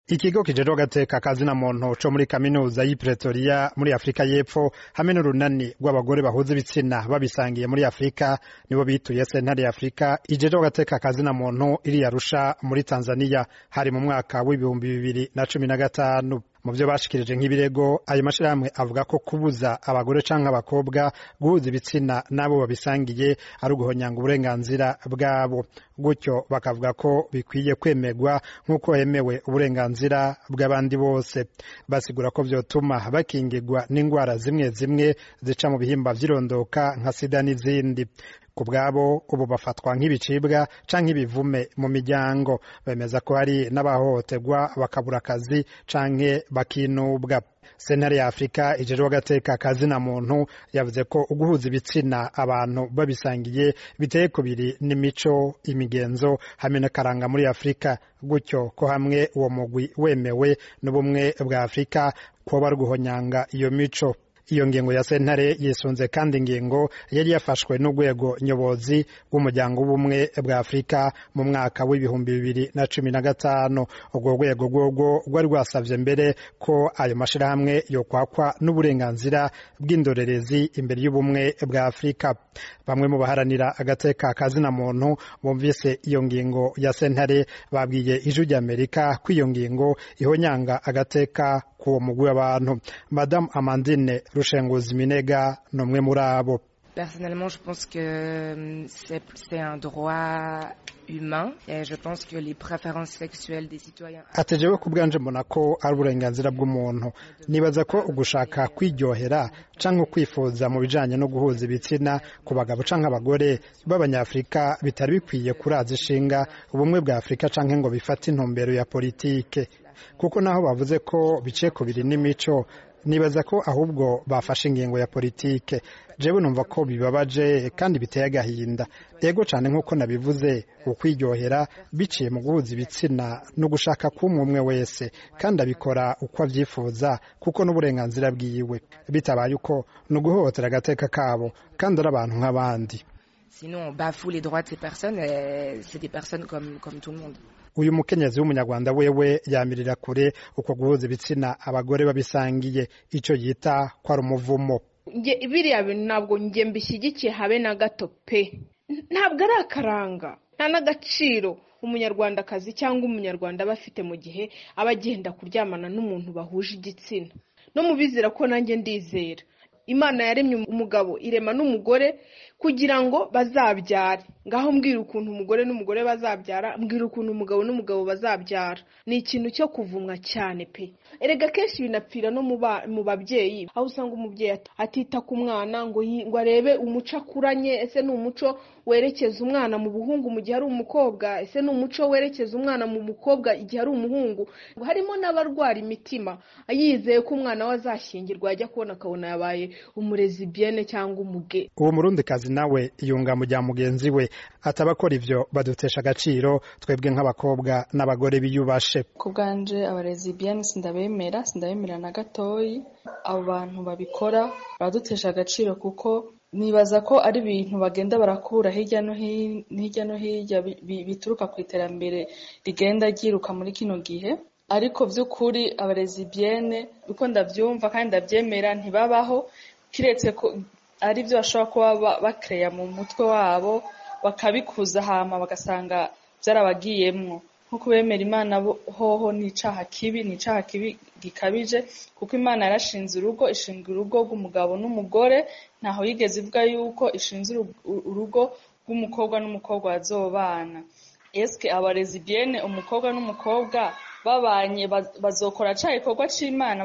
ikigo kijejwe agateka kazina muntu co muri kaminuza y'i Pretoria muri Afrika y'Epfo hamwe n'urunani rw'abagore bahuza ibitsina babisangiye muri Afrika nibo bituye sentare ya Afrika ijejwe agateka kazina muntu iri Arusha muri Tanzania hari mu mwaka w'ibihumbi bibiri na cumi na gatanu mu vyo bashikirije nk'ibirego ayo mashirahamwe avuga ko kubuza abagore canke abakobwa guhuza ibitsina n'abo babisangiye ari uguhonyanga uburenganzira bwabo gutyo bakavuga ko bikwiye kwemerwa nk'uko hemewe uburenganzira bw'abandi bose basigura ko vyotuma bakingirwa n'ingwara zimwe zimwe zica mu bihimba vy'irondoka nka sida n'izindi ku bwabo ubu bafatwa nk'ibicibwa canke ibivume mu miryango bemeza ko hari n'abahohoterwa bakabura akazi canke bakinubwa sentare ya afurika ijejwe agateka kazina muntu yavuze ko uguhuza ibitsina abantu babisangiye biteye kubiri n'imico imigenzo hamwe n'akaranga muri afurika gutyo ko hamwe uwo mugwi wemewe n'ubumwe bwa afurika kuba bari guhonyanga iyo mico iyo ngingo ya sentare yisunze kandi ingingo yari yafashwe n'urwego nyobozi w'umuryango w'ubumwe bwa afurika mu mwaka w'ibihumbi bibiri na cumi na gatanu urwo rwego rworwo rwari rwasavye mbere ko ayo mashirahamwe yokwakwa n'uburenganzira bw'indorerezi imbere y'ubumwe bwa afurika bamwe mu baharanira agateka kazina muntu bumvise iyo ngingo ya sentare babwiye ijwi ry'amerika ko iyo ngingo ihonyanga agateka k'uwo mugwi w'abantu madamu amandine rushenguzi minega ni umwe muri abo Personnellement, je pense que c'est un droit humain et je pense que les préférences sexuelles des citoyens atejewe ku bwanje mbona ko ari uburenganzira bw'umuntu nibaza ko ugushaka kwiryohera canke kwifuza mu bijanye no guhuza ibitsina ku bagabo canke abagore b'abanyafrika bitari bikwiye kuraza ishinga ubumwe bwa afurika canke ngo bifate intumbero ya politike kuko naho bavuze ko biciye ku biri n'imico nibaza ko ahubwo bafashe ingingo ya politike jewe numva ko bibabaje kandi biteye agahinda yego cyane nk'uko nabivuze ukwiryohera biciye mu guhuza ibitsina no gushaka k'umwe umwe wese kandi abikora uko avyifuza kuko n'uburenganzira bwiwe bitabaye uko ni uguhohotera agateka kabo kandi ari abantu nk'abandi sinon on bafoue les droits de ces personnes et c'est des personnes comme, comme tout le monde uyu mukenyezi w'umunyarwanda wewe yamirira kure uko guhuza ibitsina abagore babisangiye icyo yita ko ari umuvumo biriya bintu ntabwo njye mbishyigikiye habe na gato pe ntabwo ari akaranga nta n'agaciro umunyarwandakazi cyangwa umunyarwanda aba afite mu gihe aba agenda kuryamana n'umuntu bahuje igitsina no mu bizera ko nanjye ndizera imana yaremye umugabo irema n'umugore kugira ngo bazabyare ngaho mbwira ukuntu umugore n'umugore bazabyara mbwira ukuntu umugabo n'umugabo bazabyara ni ikintu cyo kuvumwa cyane pe erega kenshi binapfira no mu babyeyi aho usanga umubyeyi atita ku mwana ngo ngo arebe umuco akuranye ese ni umuco werekeza umwana mu buhungu mu gihe ari umukobwa ese ni umuco werekeza umwana mu mukobwa igihe ari umuhungu harimo n'abarwara imitima yizeye ko umwana we azashyingirwa yajya kubona akabona yabaye umurezi biyene cyangwa umuge uwo murundikazi nawe yunga mu bya mugenzi we atabakora ivyo badutesha agaciro twebwe nk'abakobwa n'abagore biyubashe ku bwanje abarezi biyene sindabemera sindabemera na gatoyi abo bantu babikora baradutesha agaciro kuko nibaza ko ari ibintu bagenda barakura hirya no hirya no hirya bituruka ku iterambere rigenda ryiruka muri kino gihe ariko by'ukuri abarezi biyene uko ndabyumva kandi ndabyemera ntibabaho kiretse ko ari byo bashobora kuba bakereya mu mutwe wabo bakabikuza hama bagasanga byarabagiyemwo nkuko bemera imana hoho ni icaha kibi ni icaha kibi gikabije kuko imana yarashinze urugo ishinga urugo rw'umugabo n'umugore ntaho yigeze ivuga yuko ishinze urugo rw'umukobwa n'umukobwa bazobana eske abarezi biyene umukobwa n'umukobwa babanye bazokora ca igikorwa c'imana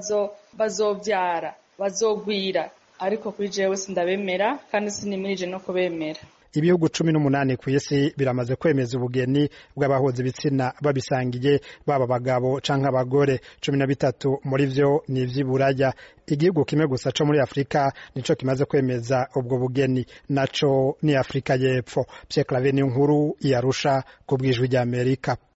bazovyara bazogwira ariko kuri jewe sindabemera kandi sinimirije no kubemera ibihugu cumi n'umunani ku isi biramaze kwemeza ubugeni bw'abahuza ibitsina babisangiye baba abagabo canke abagore cumi na bitatu muri vyo ni ivy'iburaya igihugu kimwe gusa co muri afurika nico kimaze kwemeza ubwo bugeni naco ni afurika y'epfo pierre claver ni nkuru iyarusha ku bwijwi ry'amerika